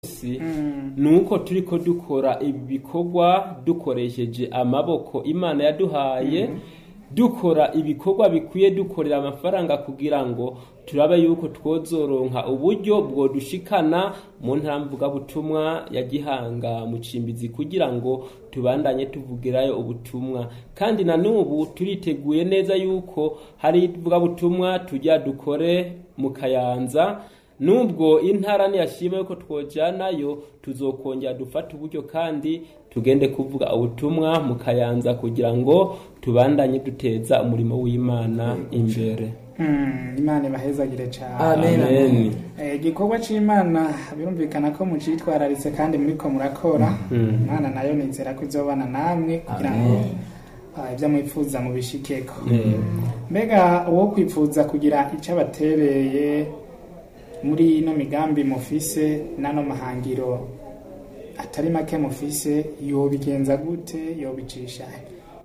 munsi nuko turiko dukora ibikorwa dukoresheje amaboko imana yaduhaye dukora ibikorwa bikwiye dukorera amafaranga kugira ngo turabe yuko twozoronka uburyo bwodushikana mu ntamvugabutumwa ya gihanga mu cimbizi kugira ngo tubandanye tuvugirayo ubutumwa kandi na n'ubu turiteguye neza yuko hari ivugabutumwa tujya dukore mu kayanza nubwo intara ntiyashima yuko twojanayo tuzokongera dufata uburyo kandi tugende kuvuga ubutumwa mu kayanza kugira ngo tubandanye duteza umurimo w'imana imbere imana ibahezagire cyane Amen. amen Eh, igikorwa c'imana birumvikana ko mucitwararitse kandi muriko murakora imana nayo nizera ko izobana namwe kugira ngo ah, ibyo mwifuza mubishikeko mbega uwo kwifuza kugira icyo abatereye muri ino migambi mufise n'ano mahangiro atari make mufise yobigenza gute yobicisha he?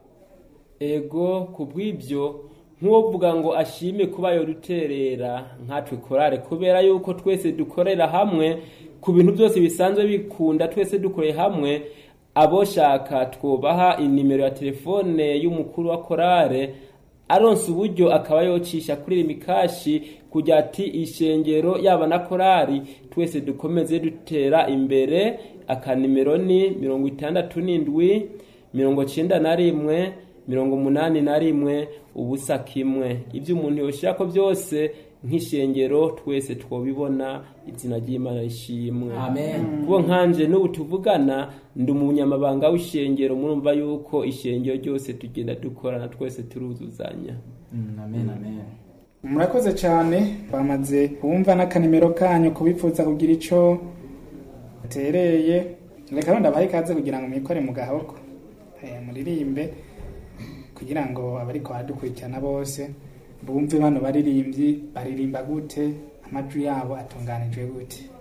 ego ku bw'ibyo nk'uwovuga ngo ashime kuba yoduterera nkatwe korale kubera yuko twese dukorera hamwe ku bintu byose bisanzwe bikunda twese dukoreye hamwe aboshaka twubaha inimero ya telefone y'umukuru wa korale aronse uburyo akaba yocisha kuri rimikashi kugira ati ishengero yaba na korali twese dukomeze dutera imbere akanimero ni mirongo itandatu n'indwi mirongo cyenda na rimwe mirongo umunani na rimwe ubusa kimwe ibyo umuntu yoshirako byose nk'ishengero twese twobibona izina ry'imana rishimwe Amen. kubo nkanje n'ubu tuvugana ndi umunyamabanga w'ishengero murumva yuko ishengero ryose tugenda dukorana twese turuzuzanya Mm, amen amen murakoze cyane bamaze kumva n'akanimero kanyu kubifuza kugira icyo batereye reka rero ndabahe ikaze kugira ngo mwikore mu gahoko Eh, muririmbe kugira ngo abariko baradukurikirana bose bumve bano baririmbyi baririmba gute amajwi yabo atunganijwe gute